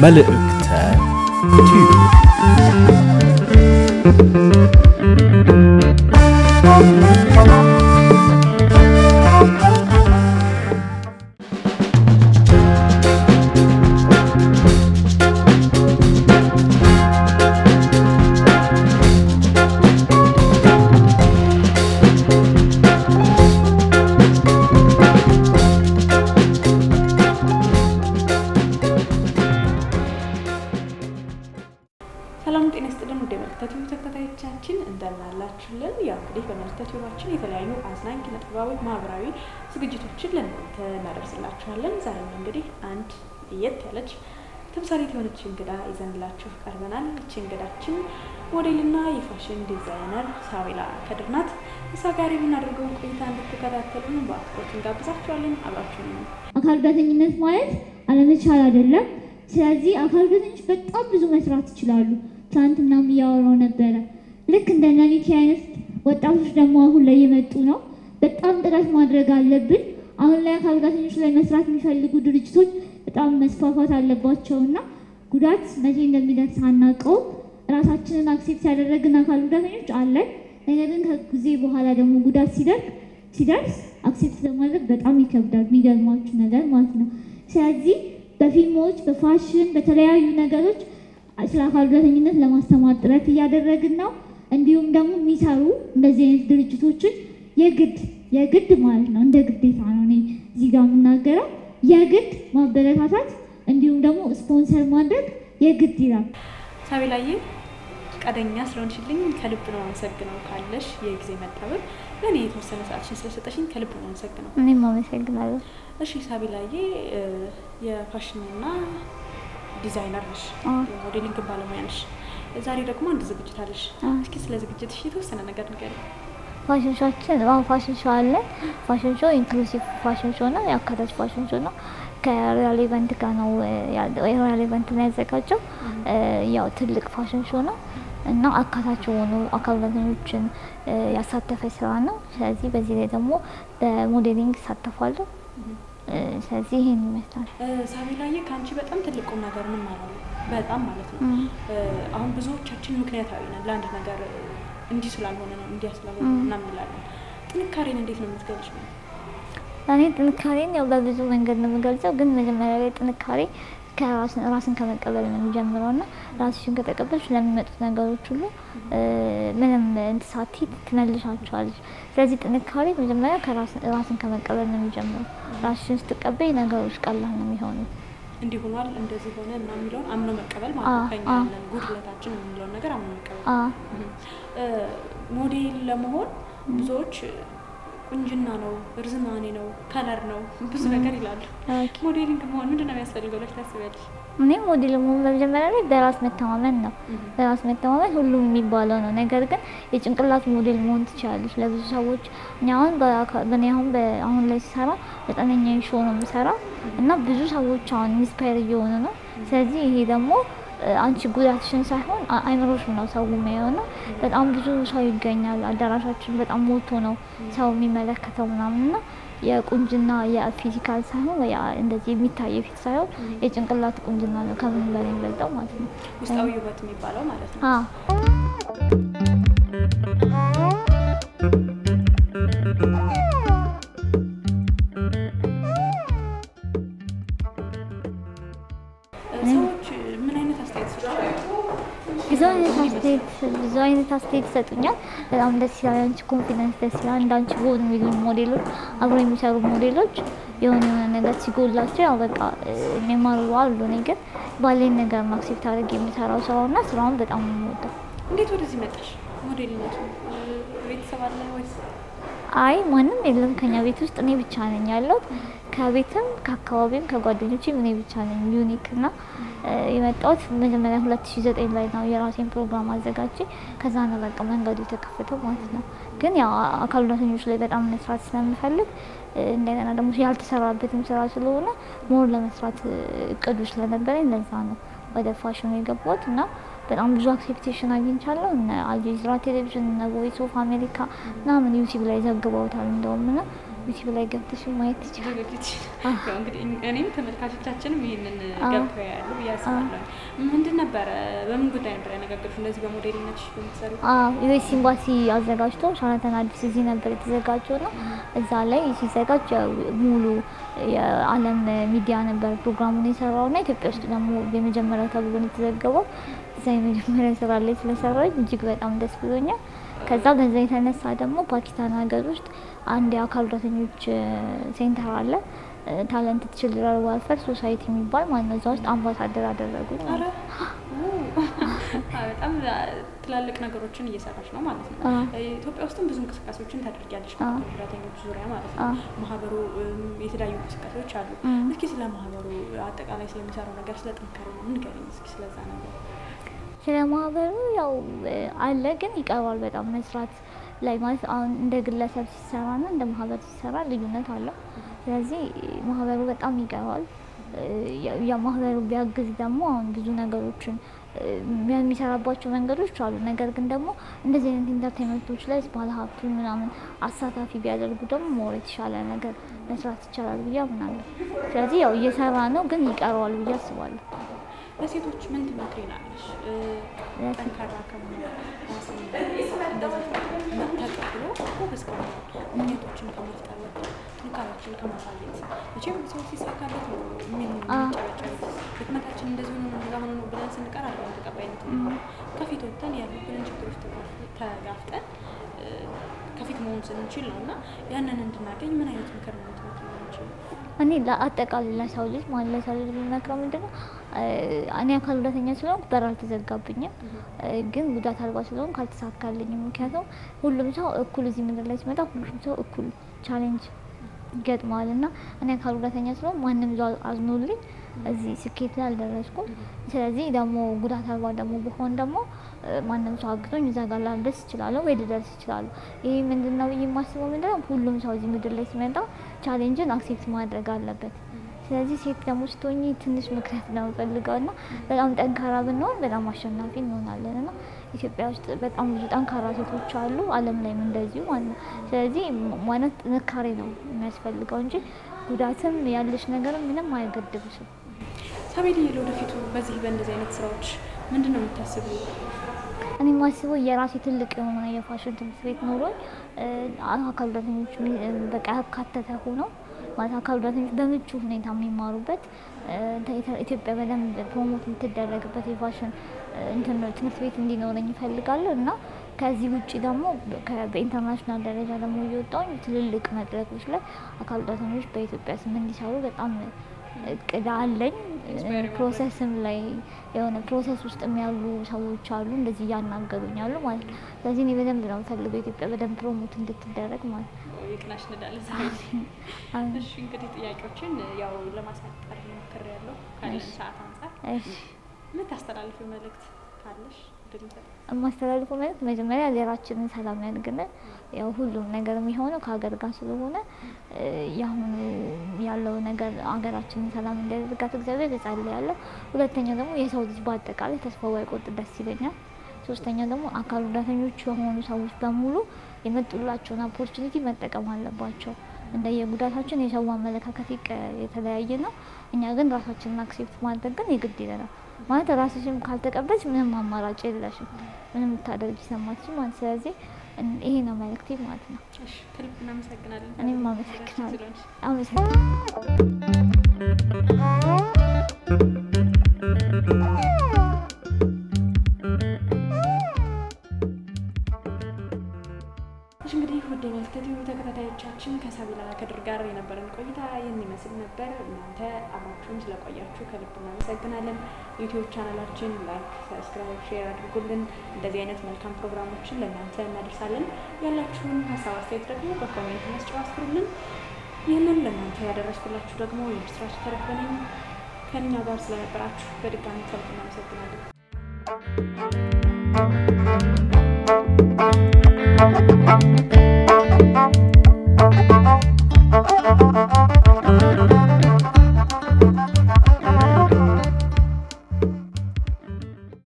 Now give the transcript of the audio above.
መልእክተ ቲዩብ ሰላም ጤና ይስጥልን ውድ የመልእክተ ቲዩብ ተከታታዮቻችን እንደምን አላችሁልን? ያው እንግዲህ በመልእክተ ቲዩባችን የተለያዩ አዝናኝ ኪነጥበባዊ፣ ማህበራዊ ዝግጅቶችን ለእናንተ እናደርስላችኋለን። ዛሬም እንግዲህ አንድ ለየት ያለች ተምሳሌት የሆነች እንግዳ ይዘንላችሁ ቀርበናል። ይቺ እንግዳችን ሞዴልና የፋሽን ዲዛይነር ሳዊላ ከድር ናት። እሷ ጋር የምናደርገውን ቆይታ እንድትከታተሉን በአክብሮት እንጋብዛችኋለን። አብራችሁን ነው አካል ጉዳተኝነት ማለት አለመቻል አይደለም። ስለዚህ አካል ጉዳተኞች በጣም ብዙ መስራት ይችላሉ። ትናንትናም እያወራው ነበረ። ልክ እንደ ነኒቲ አይነት ወጣቶች ደግሞ አሁን ላይ የመጡ ነው። በጣም ጥረት ማድረግ አለብን። አሁን ላይ አካል ጉዳተኞች ላይ መስራት የሚፈልጉ ድርጅቶች በጣም መስፋፋት አለባቸው እና ጉዳት መቼ እንደሚደርስ አናውቀውም። ራሳችንን አክሴፕት ያደረግን አካል ጉዳተኞች አለን። ነገር ግን ከጊዜ በኋላ ደግሞ ጉዳት ሲደርግ ሲደርስ አክሴፕት ለማድረግ በጣም ይከብዳል። የሚገርማችሁ ነገር ማለት ነው። ስለዚህ በፊልሞች፣ በፋሽን፣ በተለያዩ ነገሮች ስለ አካል ጉዳተኝነት ለማስተማር ጥረት እያደረግን ነው። እንዲሁም ደግሞ የሚሰሩ እንደዚህ አይነት ድርጅቶችን የግድ የግድ ማለት ነው እንደ ግዴታ ነው እኔ እዚህ ጋር የምናገረው የግድ ማበረታታት እንዲሁም ደግሞ ስፖንሰር ማድረግ የግድ ይላል። ሳቢላዬ ፈቃደኛ ስለሆንሽልኝ ከልብ ነው አመሰግነው። ካለሽ የጊዜ መጣበብ ለእኔ የተወሰነ ሰዓትሽን ስለሰጠሽኝ ከልብ ነው አመሰግነው። እኔም አመሰግናለሁ። እሺ ሳቢላዬ የፋሽንና ዲዛይነር ነሽ፣ የሞዴሊንግ ባለሙያ ነሽ። ዛሬ ደግሞ አንድ ዝግጅት አለሽ። እስኪ ስለ ዝግጅትሽ የተወሰነ ነገር ንገሪኝ። ፋሽን ሾችን አሁን ፋሽን ሾው አለ። ፋሽን ሾው ኢንክሉሲቭ ፋሽን ሾው ነው፣ የአካታች ፋሽን ሾው ነው። ከሪያል ኢቨንት ጋር ነው ያለው። የሪያል ኢቨንት ነው ያዘጋጀው። ያው ትልቅ ፋሽን ሾው ነው እና አካታች የሆኑ አካል ጉዳተኞችን ያሳተፈ ስራ ነው። ስለዚህ በዚህ ላይ ደግሞ በሞዴሊንግ ይሳተፋሉ። ስለዚህ ይሄን ይመስላል። ሳቢላዬ ከአንቺ በጣም ትልቅ ቁም ነገር ምን ማለት ነው? በጣም ማለት ነው። አሁን ብዙዎቻችን ምክንያታዊ ነን ለአንድ ነገር እንዲህ ስላልሆነ ነው እንዲያ ስላልሆነ ነው ምናምን እንላለን። ጥንካሬን እንዴት ነው የምትገልጭ ነው? እኔ ጥንካሬን ያው በብዙ መንገድ ነው የምገልጸው፣ ግን መጀመሪያ ላይ ጥንካሬ ራስን ከመቀበል ነው የሚጀምረው እና ራስሽን ከተቀበልሽ ለሚመጡት ነገሮች ሁሉ ምንም እንትሳቲ ትመልሻቸዋለች። ስለዚህ ጥንካሬ መጀመሪያ ራስን ከመቀበል ነው የሚጀምረው። ራስሽን ስትቀበይ ነገሮች ቀላል ነው የሚሆኑት። እንዲህ ሆኗል እንደዚህ ሆነ እና የሚለውን አምኖ መቀበል ማለት ነው። ከኛ ያለን ጉድለታችን የምንለውን ነገር አምኖ መቀበል። ሞዴል ለመሆን ብዙዎች ቁንጅና ነው፣ እርዝማኔ ነው፣ ከለር ነው ብዙ ነገር ይላሉ። ሞዴሊንግ መሆን ምንድን ነው የሚያስፈልገው ብለሽ ታስቢያለሽ? እኔ ሞዴል መሆን በመጀመሪያ ላይ በራስ መተማመን ነው። በራስ መተማመን ሁሉም የሚባለው ነው። ነገር ግን የጭንቅላት ሞዴል መሆን ትችላለች። ለብዙ ሰዎች እኛ አሁን በእኔ አሁን አሁን ላይ ሲሰራ ዘጠነኛ ሾው ነው የምሰራው እና ብዙ ሰዎች አሁን ኢንስፓየር እየሆኑ ነው። ስለዚህ ይሄ ደግሞ አንቺ ጉዳትሽን ሳይሆን አይምሮሽን ነው ሰው የሚያየው እና በጣም ብዙ ሰው ይገኛል። አዳራሻችን በጣም ሞልቶ ነው ሰው የሚመለከተው ምናምን እና የቁንጅና የፊዚካል ሳይሆን ወይ እንደዚህ የሚታየው ፊት ሳይሆን የጭንቅላት ቁንጅና ነው ከምን በላይ የሚበልጠው ማለት ነው። ውስጣዊ ውበት የሚባለው ማለት ነው። ሰዎች ምን አይነት አስተያየት ይሰጣሉ? ብዙ አይነት አስተያየት ብዙ አይነት አስተያየት ይሰጡኛል። በጣም ደስ ይላል። አንቺ ኮንፊደንስ ደስ ይላል። እንዳንቺ ጎን የሚሉ ሞዴሎች አብሮ የሚሰሩ ሞዴሎች የሆነ የሆነ ነገር ሲጎላቸው ያው በቃ የሚማሩ አሉ። እኔ ግን ባለኝ ነገር ማክሴፕት አድርግ የሚሰራው ስራውና ስራውን በጣም ነው የምወደው። እንዴት ወደዚህ መጣሽ? ሞዴልነቱ ቤተሰብ አለ ወይስ? አይ ማንም የለም ከኛ ቤት ውስጥ እኔ ብቻ ነኝ ያለሁት። ከቤትም ከአካባቢም ከጓደኞችም እኔ ብቻ ነኝ ዩኒክ እና የመጣሁት መጀመሪያ ሁለት ሺ ዘጠኝ ላይ ነው የራሴን ፕሮግራም አዘጋጅ ከዛ ነው በቃ መንገዱ የተከፈተው ማለት ነው። ግን ያው አካል ጉዳተኞች ላይ በጣም መስራት ስለምፈልግ እንደገና ደግሞ ያልተሰራበትም ስራ ስለሆነ ሞር ለመስራት እቅዱ ስለነበረኝ ለዛ ነው ወደ ፋሽኑ የገባሁት እና በጣም ብዙ አክሴፕቴሽን አግኝቻለሁ። እነ አልጀዚራ ቴሌቪዥን፣ እነ ቮይስ ኦፍ አሜሪካ ምናምን ዩቲዩብ ላይ ዘግበውታል እንደውም እና ዩቲዩብ ላይ ገብተሽ ማየት ትችላለሽ። ሊያደርግ ይችላል። አዎ። ያው እንግዲህ እኔም ተመልካቾቻችንም ይህንን አዎ። ገብተው ያሉ ብዬ አስባለሁ። ምንድን ነበረ በምን ጉዳይ ነበር ያነጋገሩሽ? እንደዚህ በሞዴልነትሽ በምትሰሪ ዩኤስ ኤምባሲ አዘጋጅቶ ሻራተን አዲስ እዚህ ነበር የተዘጋጀው ና እዛ ላይ ሲዘጋጅ ያው ሙሉ የዓለም ሚዲያ ነበር ፕሮግራሙን የሰራው ና ኢትዮጵያ ውስጥ ደግሞ የመጀመሪያ ተብሎ ነው የተዘገበው። እዛ የመጀመሪያ ስራ ላይ ስለሰራች እጅግ በጣም ደስ ብሎኛል። ከዛ በዛ የተነሳ ደግሞ ፓኪስታን ሀገር ውስጥ አንድ የአካል ጉዳተኞች ሴንተር አለ ታለንት ችልድረን ዋልፈር ሶሳይቲ የሚባል ማለት ነው። እዛ ውስጥ አምባሳደር አደረጉኝ ኧረ ማለት ነው። አዎ፣ በጣም ትላልቅ ነገሮችን እየሰራች ነው ማለት ነው። አዎ። ኢትዮጵያ ውስጥም ብዙ እንቅስቃሴዎችን ታደርጊያለሽ አዎ። በአካል ጉዳተኞች ዙሪያ ማለት ነው። አዎ። ማህበሩ እም፣ የተለያዩ እንቅስቃሴዎች አሉ። እም። እስኪ ስለ ማህበሩ አጠቃላይ ስለሚሰራው ነገር ስለ ጥንካሬ ነው ንገሪኝ እስኪ ስለዛ ነገር። ስለ ማህበሩ ያው እ፣ አለ ግን ይቀርባል በጣም መስራት ላይ ማለት አሁን እንደ ግለሰብ ሲሰራ ና እንደ ማህበር ሲሰራ ልዩነት አለው። ስለዚህ ማህበሩ በጣም ይቀርባል። እ፣ ያ- ያ ማህበሩ ቢያግዝ ደግሞ አሁን ብዙ ነገሮችን እ፣ የሚሰራባቸው መንገዶች አሉ። ነገር ግን ደግሞ እንደዚህ አይነት ኢንተርቴንመንቶች ላይ ባለሀብቱ ምናምን አሳታፊ ቢያደርጉ ደግሞ ሞር የተሻለ ነገር መስራት ይቻላል ብዬ አምናለሁ። ስለዚህ ያው እየሰራ ነው ግን ይቀረዋል ብዬ አስባለሁ። ለሴቶች ምን ትመክሪናለሽ? እ፣ ለሴት- ጠንካራ ከመሆን ራስን እንደዚህ ተቀብሎ ጎበዝ ከመሆን እምነቶችን ከመፍጠር ወጥቶ ጥንካሬዎችን ከማሳየት መቼም ሰው ሲሳካለት ነው የሚጨበጨብ ድክመታችን እንደዚህ ሆኖ ነው እንደዛ ሆኖ ነው ብለን ስንቀር አለ ተቀባይነት ነው። ከፊት ወጥተን ያሉብንን ችግሮች ተጋፍ- ተጋፍጠን እ፣ ከፊት መሆን ስንችል ነው እና ያንን እንድናገኝ ምን አይነት ምክር ነው ትመክሪናለሽ? እኔ ለአጠቃላይ ለሰው ልጅ ማለት ለሰው ልጅ የምመክረው ምንድን ነው እ፣ እኔ አካል ጉዳተኛ ስለሆንኩ በር አልተዘጋብኝም፣ እ፣ ግን ጉዳት አልባ ስለሆንኩ አልተሳካልኝም። ምክንያቱም ሁሉም ሰው እኩል እዚህ ምድር ላይ ሲመጣ ሁሉም ሰው እኩል ቻሌንጅ ይገጥመዋል እና እኔ አካል ጉዳተኛ ስለሆንኩ ማንም ሰው አዝኖልኝ እዚህ ስኬት ላይ አልደረስኩም። ስለዚህ ደግሞ ጉዳት አልባ ደግሞ በሆን ደግሞ እ፣ ማንም ሰው አግዞኝ እዛ ጋር ላልደርስ እችላለሁ ወይ ልደርስ እችላለሁ። ይህ ምንድን ነው ብዬ የማስበው ምንድን ነው ሁሉም ሰው እዚህ ምድር ላይ ሲመጣ ቻሌንጅን አክሴፕት ማድረግ አለበት። ስለዚህ ሴት ደግሞ ስትሆኚ ትንሽ ምክንያት ነው የምፈልገው እና በጣም ጠንካራ ብንሆን በጣም አሸናፊ እንሆናለን እና ኢትዮጵያ ውስጥ በጣም ብዙ ጠንካራ ሴቶች አሉ፣ ዓለም ላይም እንደዚሁ ማለት ነው። ስለዚህ ም- ማለት ጥንካሬ ነው የሚያስፈልገው እንጂ ጉዳትም ያለሽ ነገር ምንም አይገድብሽም። ሳቤል ለወደፊቱ በዚህ በእንደዚህ አይነት ስራዎች ምንድን ነው የምታስቢው? እኔ የማስበው የራሴ ትልቅ የሆነ የፋሽን ትምህርት ቤት ኖሮኝ እ፣ አካል ጉዳተኞች ሚ- እ፣ በቃ ያካተተ ሆነው ማለት አካል ጉዳተኞች በምቹ ሁኔታ የሚማሩበት እ፣ ኢተ- ኢትዮጵያ በደንብ ፕሮሞት የምትደረግበት የፋሽን እ፣ እንትን ነው ትምህርት ቤት እንዲኖረኝ ይፈልጋለሁ እና ከዚህ ውጭ ደግሞ ከ- በኢንተርናሽናል ደረጃ ደግሞ እየወጣሁኝ ትልልቅ መድረኮች ላይ አካል ጉዳተኞች በኢትዮጵያ ስም እንዲሰሩ በጣም እቅድ አለኝ። Inspiring ፕሮሰስም ላይ የሆነ ፕሮሰስ ውስጥ ያሉ ሰዎች አሉ እንደዚህ እያናገሩኝ አሉ ማለት ነው። ስለዚህ እኔ በደንብ ነው የምፈልገው ኢትዮጵያ በደንብ ፕሮሞት እንድትደረግ ማለት ነው። የቅናሽ እንዳለን ሳቤል። አሜን። እሺ እንግዲህ ጥያቄዎችን ያው ለማሳጠር ሞክሬያለሁ ካለን ሰዓት አንጻር እሺ ምን ታስተላልፊው መልእክት ካለሽ እድል እንሰጥ። የማስተላልፈው መልዕክት መጀመሪያ ሀገራችንን ሰላም ያድርግልን። ያው ሁሉም ነገር የሚሆነው ከሀገር ጋር ስለሆነ እ፣ የአሁኑ ያለው ነገር ሀገራችንን ሰላም እንዲያደርጋት እግዚአብሔር እጸልያለሁ። ሁለተኛው ደግሞ የሰው ልጅ በአጠቃላይ ተስፋ ባይቆርጥ ደስ ይለኛል። ሶስተኛው ደግሞ አካል ጉዳተኞች የሆኑ ሰዎች በሙሉ የመጡላቸውን ኦፖርቹኒቲ መጠቀም አለባቸው። እንደየጉዳታችን የሰው አመለካከት ይቀ- የተለያየ ነው። እኛ ግን ራሳችንን አክሴፕት ማድረግ ግን የግድ ይለናል። ማለት ራስሽም ካልተቀበልሽ ምንም አማራጭ የለሽም፣ ምንም ልታደርጊ ሰማችም ማለት ስለዚህ እን- ይሄ ነው መልእክቴ ማለት ነው። እሺ ከልብ እናመሰግናለን። እኔም አመሰግናለሁ። ስለሆንሽ። አመሰግናለሁ። እሺ እንግዲህ ውድ የመልከቲው ተከታታዮቻችን ከሳቢላ ከድር ጋር የነበረን ቆይታ ይህን ይመስል ነበር። እናንተ አብራችሁን ስለቆያችሁ ከልብ እናመሰግናለን። ዩቲዩብ ቻናላችን ላይክ፣ ሰብስክራይብ፣ ሼር አድርጉልን። እንደዚህ አይነት መልካም ፕሮግራሞችን ለእናንተ እናደርሳለን። ያላችሁን ሀሳብ አስተያየት ደግሞ በኮሜንት መስጫው አስፍሩልን። ይህንን ለእናንተ ያደረስኩላችሁ ደግሞ የምስራች ተረፈ ነኝ። ከእኛ ጋር ስለነበራችሁ በድጋሚ ከልብ እናመሰግናለን።